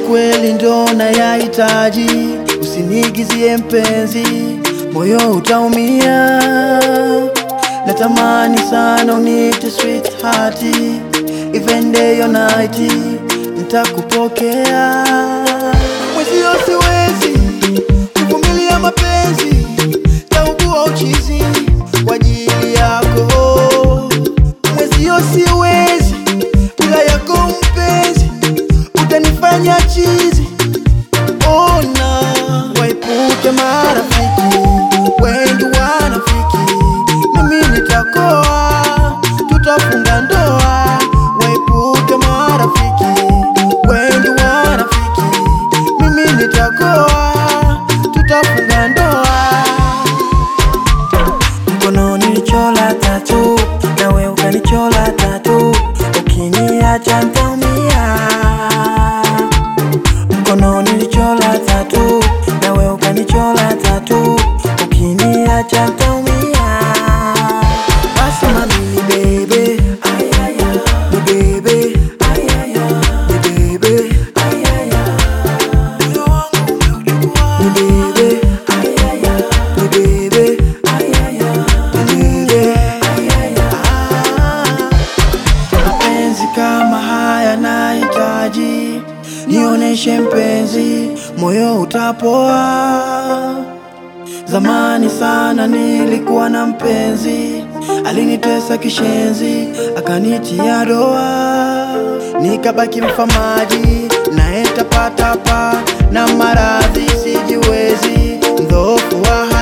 kweli ndo nayahitaji, usinigizie mpenzi, moyo utaumia. Natamani sana unite sweetheart, even day or night, nitakupokea. Mwezio siwezi kuvumilia mapenzi, taugua uchizi kwa ajili yako. Mwezio siwezi bila yako mpenzi, utanifanya chizi. Ona waepuke marafiki wengi wanafiki, mimi nitakoa, tutafunga ndoa. Waepuke marafiki wengi wanafiki, mimi nitakoa, tutafunga ndoa. Mkononi nichola tatu, nawe ukanichola tatu, ukiniacha ntaumia. Mkononi nichola tatu, nawe ukanichola tatu, ukiniacha ntaumia. Basi mami ni bebe, ni bebe, ni bebe, moyo wangu umeuchukua. Ni bebe, ni bebe, ni bebe. Ah, mapenzi kama haya nahitaji, nioneshe mpenzi, moyo utapoa. Zamani sana nilikuwa na mpenzi, alinitesa kishenzi, akanitia doa, nikabaki mfamaji, naye tapatapa na maradhi sijiwezi, mdhoofu wa